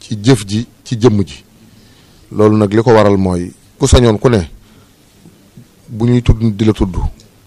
ci jëf ji ci jëmm ji loolu nag li ko waral mooy ku sañoon ku ne bu ñuy tudd di la tudd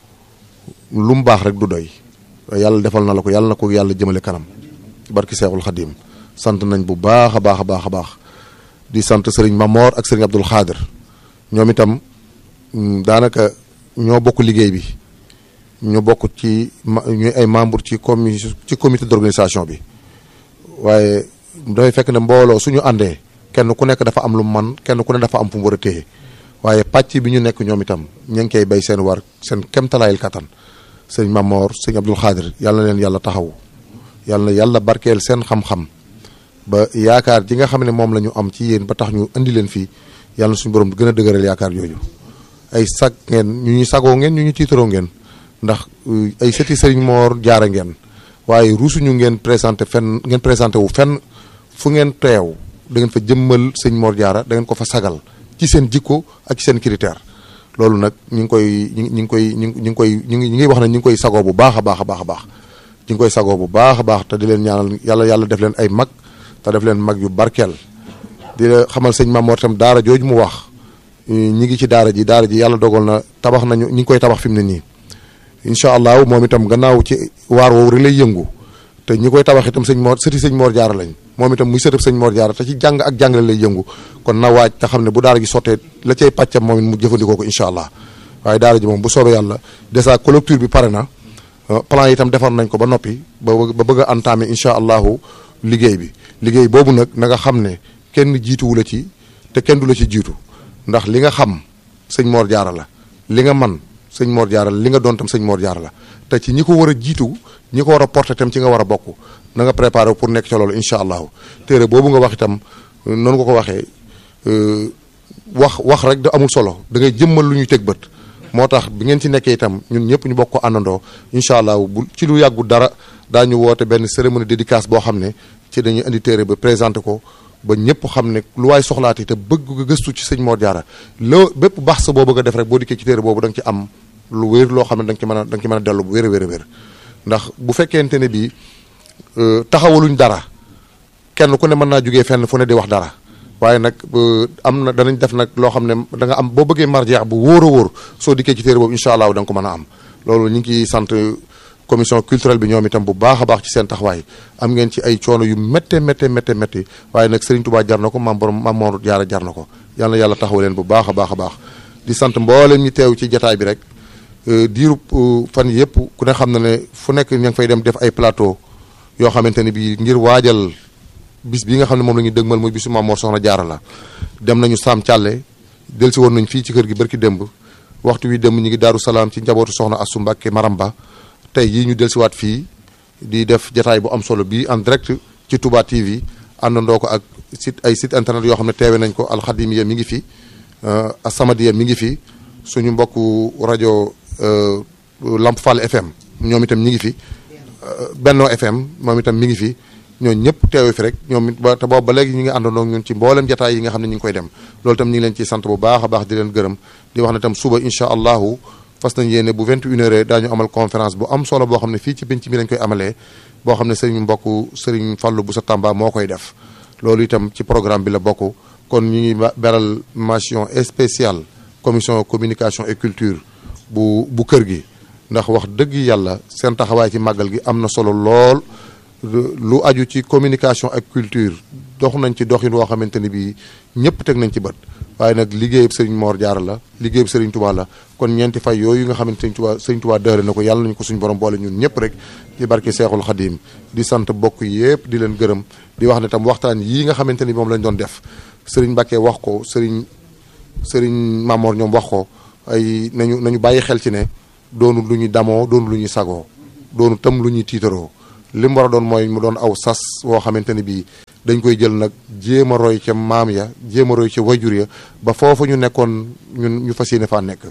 lu mu baax rek du doy yàlla defal na la ko yàlla na ko yàlla jëmale kanam ci barki Seexul Xadim sant nañ bu baax a baax a baax a baax di sant sëriñ Mamor ak sëriñ Abdul Xaadir ñoom itam daanaka ñoo bokk liggéey bi ñu bokk ci ñuy ay membre ci comi ci comité d'organisation bi waaye dafay fekk ne mbooloo suñu àndee kenn ku nekk dafa am lu man kenn ku ne dafa am fu mu war a téye waaye pàcc bi ñu nekk ñoom itam ñu ngi koy bay seen war seen kemtalaayil kattan sëñ Mamor sëñ Abdul Xaadir yàlla na leen yàlla taxaw yàlla na yàlla barkeel seen xam-xam ba yaakaar ji nga xam ne moom la ñu am ci yéen ba tax ñu indi leen fii yàlla na suñu borom gën a dëgëral yaakaar jooju ay sag ngeen ñu ñu sagoo ngeen ñu ñu tiitaroo ngeen ndax ay sëti sëriñ Moor jaara ngeen waaye ruusuñu ngeen présenté fenn ngeen présenté wu fenn fu ngeen teew da ngeen fa jëmmal sëñ Moor jaara da ngeen ko fa sagal ci seen jikko ak ci seen critère loolu nag ñu ngi koy ñu ngi koy ñu ngi koy ñu ngi ñu ngi wax ne ñu ngi koy sagoo bu baax a baax a baax a baax ñu ngi koy sagoo bu baax a baax te di leen ñaanal yàlla yàlla def leen ay mag te def leen mag yu barkeel di la xamal sëñ Mamoor tam daara jooju mu wax ñi ngi ci daara ji daara ji yàlla dogal na tabax nañu ñi ngi koy tabax fi mu ne nii incha allah moom itam gannaaw ci waar woowu rek lay yëngu te ñi koy tabax itam sëñ Moor sëti sëñ Moor Jaara lañ moom itam muy sëtëb sëñ Moor Jaara te ci jàng ak jàngale lay yëngu kon na waaj te xam ne bu daara gi sottee la cay pàccam moom it mu jëfandikoo ko incha allah waaye daara ji moom bu soobee yàlla dèjà clôture bi pare na plan yi itam defar nañ ko ba noppi ba ba bëgg a entamer incha allahu liggéey bi liggéey boobu nag na nga xam ne kenn jiituwu la ci te kenn du la ci jiitu ndax li nga xam sëñ Moor Jaara la li nga man sëñ Moor Jaara la li nga doon tam sëñ Moor Jaara la te ci ñi ko war a jiitu ñi ko war a porté tam ci nga war a bokk na nga préparé pour nekk ca loolu incha allahu téere boobu nga wax itam noonu nga ko waxee wax wax rek da amul solo da ngay jëmmal lu ñuy teg bët moo tax bi ngeen ci nekkee itam ñun ñëpp ñu bokk ko àndandoo incha allah bu ci lu yàggu dara daañu woote benn cérémonie dédicace boo xam ne ci dañuy indi téere ba présenté ko ba ñëpp xam ne lu waay soxlaati te bëgg nga gëstu ci sëñ Mor Diarra loo bépp baax sa boo bëgg a def rek boo dikkee ci téere boobu da nga ci am lu wér loo xam ne da nga ci mën a da nga ci mën a dellu bu wér a wér a wér ndax bu fekkente ne bii taxawaluñ dara kenn ku ne mën naa jugee fenn fu ne di wax dara waaye nag am na danañ def nag loo xam ne da nga am boo bëggee marjeex bu wóor a wóor soo dikkee ci téere boobu incha allah da nga ko mën a am loolu ñu ngi ciy sant commission culturelle bi ñoom itam bu baax a baax ci seen taxawaay am ngeen ci ay coono yu métte métte métte métti waaye nag Serigne Touba jar na ko maam borom maam Mor Diarra jar na ko yàlla na yàlla taxaw leen bu baax a baax a baax di sant mboolem ñi teew ci jataay bi rek diirub fan yëpp ku ne xam na ne fu nekk ña ngi fay dem def ay plateau yoo xamante ne bii ngir waajal bis bi nga xam ne moom la ñuy dëgmal muy bisu Maam Mor Soxna Jaara la dem nañu Saam Càlle del si woon nañ fii ci kër gi barki démb waxtu wi démb ñu ngi Daaru Salaam ci njabootu Soxna Assu Mbàkke Maramba tey yii ñu del siwaat fii di def jataay bu am solo bii en direct ci Touba TV àndandoo ko ak site ay site internet yoo xam ne teewe nañ ko alxadimiya mi ngi fi asamadiya mi ngi fi suñu mbokku rajo Lamp Fall FM ñoom itam ñi ngi fi Benno FM moom itam mi ngi fi ñoo ñëpp teewe fi rek ñoom it ba te boobu ba léegi ñu ngi àndandoo ñun ci mboolem jataay yi nga xam ne ñu ngi koy dem loolu itam ñu ngi leen ci sant bu baax a baax di leen gërëm di wax ne itam suba incha allahu fas nañ yéene bu 21 heures daañu amal conférence bu am solo boo xam ne fii ci penc mi lañ koy amalee boo xam ne sëriñ mbokk sëriñ Fallou bu sa Tamba moo koy def loolu itam ci programme bi la bokk kon ñu ngi beral mention spéciale commission communication et culture bu bu kër gi ndax wax dëgg yàlla seen taxawaay ci màggal gi am na solo lool lu aju ci communication ak culture dox nañ ci doxin woo xamante ni bii ñëpp teg nañ ci bët waaye nag liggéeyub Serigne Mor Diarra la liggéeyub Serigne Touba la kon ñeenti fay yooyu nga xamante Serigne Touba Serigne Touba dëhale na ko yàlla nañu ko suñu borom boole ñun ñëpp rek ci barke Seexul Xadim di sant bokk yëpp di leen gërëm di wax ne tam waxtaan yii nga xamante ni moom lañ doon def Serigne Mbacke wax ko Serigne Serigne Mamor ñoom wax ko ay nañu nañu bàyyi xel ci ne doonu lu ñuy damoo doonu lu ñuy sagoo doonu tam lu ñuy tiitaroo li mu war a doon mooy mu doon aw sas woo xamante ne bii dañ koy jël nag jéem a roy ca maam ya jéem a roy ca wajur ya ba foofu ñu nekkoon ñun ñu fas yéene faa nekk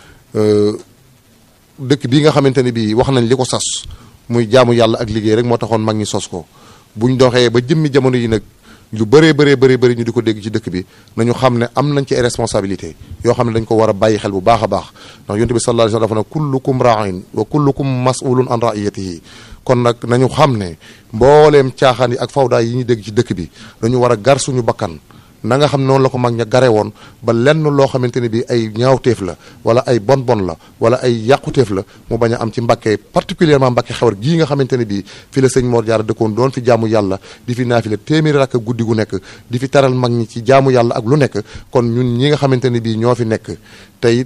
dëkk bii nga xamante ne bii wax nañ li ko sas muy jaamu yàlla ak liggéey rek moo taxoon mag ñi sos ko buñ doxee ba jëmmi jamono yi nag lu bëree bëree bëri bëri ñu di ko dégg ci dëkk bi nañu xam ne am nañ ci ay responsabilité yoo xam ne dañ ko war a bàyyi xel bu baax a baax ndax yonent bi sallallahu alayhi wa sallam dafa ne kullukum ra'in wa kullukum mas'ulun an ra'iyatihi kon nag nañu xam ne mbooleem caaxaan yi ak fawdaay yi ñu dégg ci dëkk bi dañu war a gar suñu bakkan na nga xam noonu la ko mag ña gare woon ba lenn loo xamante ne bi ay ñaawteef la wala ay bon bon la wala ay yàquteef la mu bañ a am ci Mbàkke particulièrement Mbàkke xewar gii nga xamante ne bii fi la sëñ Mor Jaara dëkkoon doon fi jaamu yàlla di fi naafi la téeméeri rakk guddi gu nekk di fi taral mag ñi ci jaamu yàlla ak lu nekk kon ñun ñi nga xamante ne bii ñoo fi nekk tey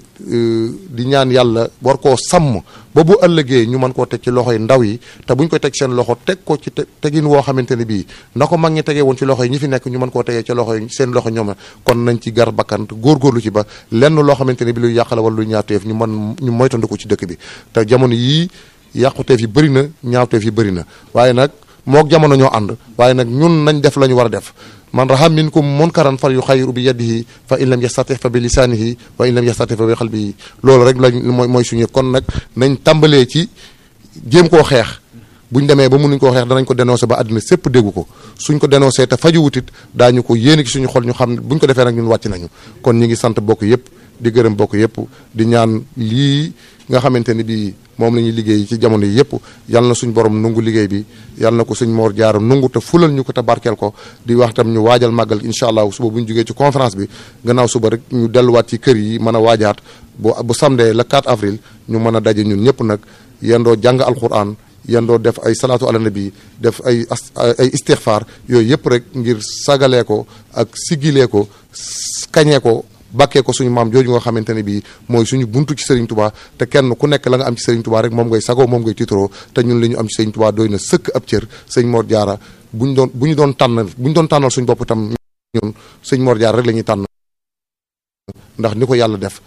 di ñaan yàlla war koo sàmm ba bu ëllëgee ñu mën koo teg ci loxoy ndaw yi te buñ ko teg seen loxo teg ko ci tegin woo xamante ne bii na ko mag ñi tegee woon ci loxo yi ñi fi nekk ñu mën koo tegee ci loxo yi seen loxo ñoom kon nañ ci gar bakkan góorgóorlu ci ba lenn loo xamante ne bi luy yàqala wala luy ñaawteef ñu mën ñu moytandiku ci dëkk bi te jamono yii yàquteef yi bëri na ñaawteef yi bëri na waaye nag mook jamono ñoo ànd waaye nag ñun nañ def la ñu war a def man raha minkum munkaran fal yuxayiru bi yadihi fa in lam yastatix fa bi lisaanihi wa in lam yastatix fa bi qalbihi loolu rek lañ mooy mooy suñu kon nag nañ tàmbalee ci jéem koo xeex buñ demee ba mënuñ koo xeex danañ ko dénoncé ba àddina sépp déggu ko suñ ko dénoncé te faju wutit daañu ko yéene ci suñu xol ñu xam ne buñ ko defee nag ñun wàcc nañu kon ñi ngi sant bokk yépp di gërëm bokk yépp di ñaan lii nga xamante ni bii moom la ñuy liggéey ci jamono yi yëpp yal na suñ borom nungu liggéey bi yal na ko suñ moor jaara nungu te fulal ñu ko te barkeel ko di wax tam ñu waajal màggal incha allah suba bu ñu jógee ci conférence bi gannaaw suba rek ñu delluwaat ci kër yi mën a waajaat bu bu samedi le 4 avril ñu mën a daje ñun ñëpp nag yendoo jàng alquran yendoo def ay salaatu ala nabi def ay ay istixfaar yooyu yëpp rek ngir sagalee ko ak sigilee ko kañee ko bàkkee ko suñu maam jooju nga xamante ne bii mooy suñu buntu ci Serigne Touba te kenn ku nekk la nga am ci Serigne Touba rek moom ngay sagoo moom ngay tiitaroo te ñun li ñu am ci Serigne Touba doy na sëkk ab cër sëñ Mor Diarra bu ñu doon bu ñu doon tànn bu ñu doon tànnal suñu bopp itam ñun sëñ Mor Diarra rek la ñuy tànn ndax ni ko yàlla def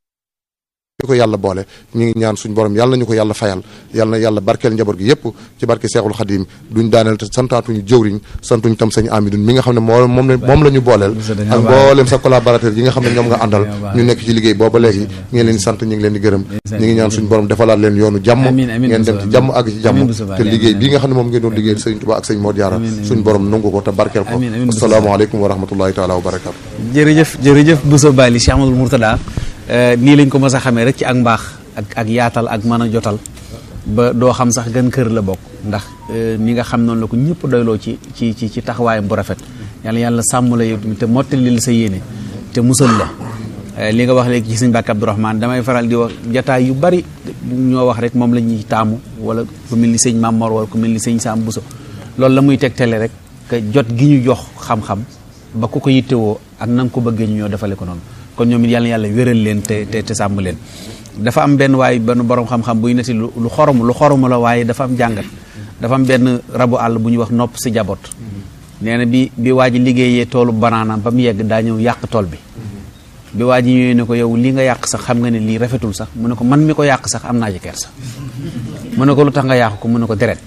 ni ko yàlla boole ñu ngi ñaan suñu borom yàlla nañu ko yàlla fayal yàlla na yàlla barkeel njaboot gi yépp ci barke Seexul Xadim duñ daaneel te santaatuñu jëwriñ santuñ tam sañ Amidun mi nga xam ne moo moom la moom la ñu booleel ak mboolem sa collaborateur yi nga xam ne ñoom nga àndal ñu nekk ci liggéey booba léegi ñu ngi leen di sant ñu ngi leen di gërëm ñu ngi ñaan suñu borom defalaat leen yoonu jàmm ngeen dem ci jàmm àgg ci jàmm te liggéey bii nga xam ne moom ngeen doon liggéey Sëriñ Tuubaa ak sëñ Mor Diarra suñu borom nangu ko te barkeel ko asalaamaaleykum wa rahmatullahi taala wa barakatu jërëjëf jërëjëf Bousso Bali Cheikh Amadou Mourtada nii lañ ko mës a xamee rek ci ak mbaax ak ak yaatal ak mën a jotal ba doo xam sax gën kër la bokk ndax ni nga xam noonu la ko ñëpp doyloo ci ci ci ci taxawaayam bu rafet yàlla yàlla sàmm la yow tamit te mottali la sa yéene te musal la li nga wax léegi ci sëñ Mbàkke Abdourahmane damay faral di wax jataay yu bari ñoo wax rek moom la ñuy taamu wala ku mel ni sëñ Mamor wala ku mel ni sëñ Sam Bousso loolu la muy tegtale rek que jot gi ñu jox xam-xam ba ku ko yittewoo ak na nga ko bëggee ñu ñoo defale ko noonu kon ñoom it yàlla yàlla wéral leen te te te sàmm leen dafa am benn waaye benn borom xam-xam buy neti lu lu xorom lu xorom la waaye dafa am jàngat dafa am benn rabu àll bu ñuy wax nopp si jaboot nee na bi bi waa ji liggéeyee toolu banaana ba mu yegg daa ñëw yàq tool bi bi waa ji ñëwee ne ko yow li nga yàq sax xam nga ne lii rafetul sax mu ne ko man mi ko yàq sax am naa ci kersa mu ne ko lu tax nga yàq ko mu ne ko deret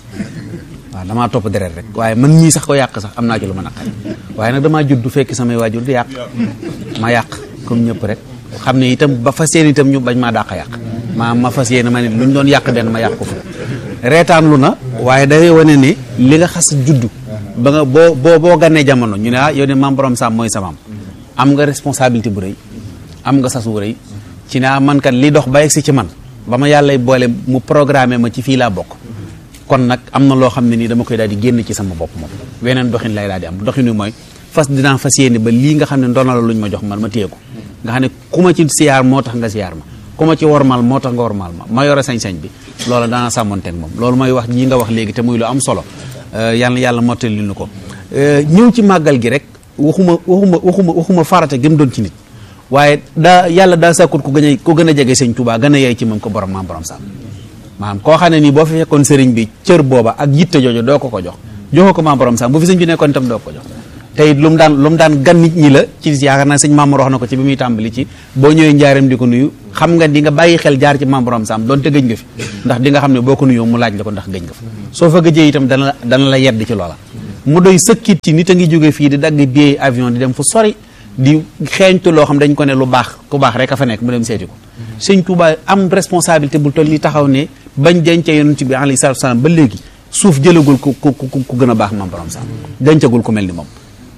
waaw damaa topp deret rek waaye man ñii sax ko yàq sax am naa ci lu ma naqari waaye nag damaa judd fekk samay waajur di yàq ma yàq comme ñëpp rek xam ne itam ba fas yéene itam ñu bañ maa dàq yàq maa ma fas yéene ma ne lu ñu doon yàq benn ma yàq ko fu reetaan lu na waaye day wane ne li nga xas judd ba nga boo boo boo ganee jamono ñu ne ah yow ne maam borom Sam mooy sa maam am nga responsabilité bu rëy am nga sas wu rëy ci ne man kat li dox ba yegg si ci man ba ma yàllay boole mu programmé ma ci fii laa bokk kon nag am na loo xam ne nii dama koy daal di génn ci sama bopp moom weneen doxin lay daal di am doxin wi mooy fas dinaa fas yéene ba lii nga xam ne ndoona la luñ ma jox man ma téye ko nga xam ne ku ma ci siyaar moo tax nga siyaar ma ku ma ci wormal moo tax nga wormal ma ma yore sañ-sañ bi loolu daana sàmmonteeg moom loolu mooy wax ñii nga wax léegi te muy lu am solo yàlla yàlla mottali nu ko ñëw ci màggal gi rek waxuma waxuma waxuma waxuma farata gëm doon ci nit waaye daa yàlla daa sàkkut ku gën a ku gën a jege sëñ Tuubaa gën a yey ci moom ko borom maam borom Sam maanaam koo xam ne nii boo fi fekkoon sëriñ bi cër booba ak yitte jooju doo ko ko jox joxoo ko maam borom Sam bu fi sëñ bi nekkoon itam doo ko jox tey lu mu daan lu mu daan gan nit ñi la ci yaakaar naa sëñ Mamour wax na ko ci bi muy tàmbali ci boo ñëwee njaareem di ko nuyu xam nga di nga bàyyi xel jaar ci maam borom Sam doonte gëj nga fi ndax di nga xam ne boo ko nuyoo mu laaj la ko ndax gëj nga fa soo fa gëjee itam dana la dana la yedd ci loola mu doy sëkkit ci nit a ngi jóge fii di dagg billet avion di dem fu sori di xeeñtu loo xam dañ ko ne lu baax ku baax rek a fa nekk mu dem seeti ko sëñ Touba am responsabilité bu toll ni taxaw ne bañ dencee yonent bi alayhi salaatu salaam ba léegi suuf jëlagul ku ku ku gën a baax maam borom Sam dencagul ku mel ni moom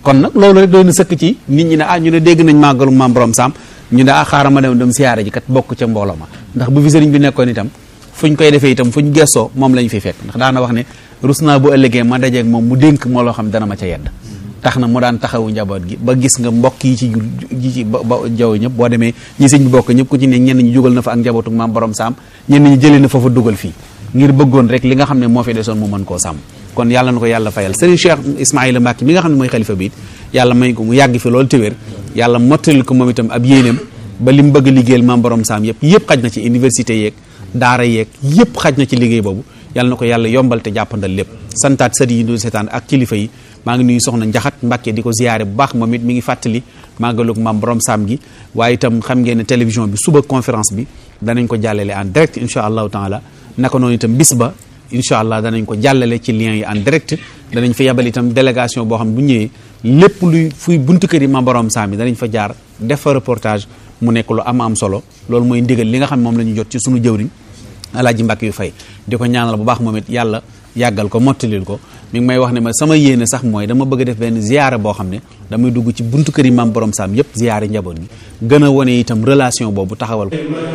kon nag loolu rek doy na sëkk ci nit ñi ne ah ñu ne dégg nañ màggalu maam borom saam ñu ne ah xaaral ma dem dem siyaare ji kat bokk ca mbooloo ma ndax bu fi sëriñ bi nekkoon itam fuñ koy defee itam fuñ gestoo moom lañ fi fekk ndax daana wax ne rus naa bu ëllëgee ma dajeeg moom mu dénk moo loo xam dana ma ca yedd tax na mu daan taxawu njaboot gi ba gis nga mbokk yi ci ji ci ba jaw ñëpp boo demee ñi sëñ bi bokk ñëpp ku ci ne ñenn ñi jugal na fa ak njabootu maam borom saam ñenn ñi jëlee na fa fa dugal fii ngir bëggoon rek li nga xam ne moo fi desoon mu mën koo sàmm kon yàlla na ko yàlla fayal sëriñ Cheikh Ismaïla Mbacke mi nga xam ne mooy xalifa bi it yàlla may ko mu yàgg fi loolu téwér yàlla mottalil ko moom itam ab yéeneem ba li mu bëgg liggéeyal maam borom saam yëpp yëpp xaj na ci université yeeg daara yeeg yëpp xaj na ci liggéey boobu yàlla na ko yàlla yombal te jàppandal lépp santaat sët yi ñu seetaan ak kilifa yi maa ngi nuyu soxna njaxat Mbàkke di ko ziyaare bu baax moom it mi ngi fàttali màggalug maam borom saam gi waaye itam xam ngeen ne télévision bi suba conférence bi danañ ko jàllale en direct incha allahu taala naka noonu itam bis ba incha allah danañ ko jàllale ci lien yi en direct danañ fa yabal itam délégation boo xam ne bu ñëwee lépp luy fuy buntu kër yi maam borom saam yi danañ fa jaar def fa reportage mu nekk lu am am solo loolu mooy ndigal li nga xam ne moom la ñu jot ci sunu jëwriñ alaaji mbàkk yu fay di ko ñaanal bu baax moom it yàlla yàggal ko mottalil ko mi ngi may wax ne ma sama yéene sax mooy dama bëgg a def benn ziyaara boo xam ne damay dugg ci buntu kër yi maam borom saam yépp ziyaare njaboot gi gën a wane itam relation boobu taxawal ko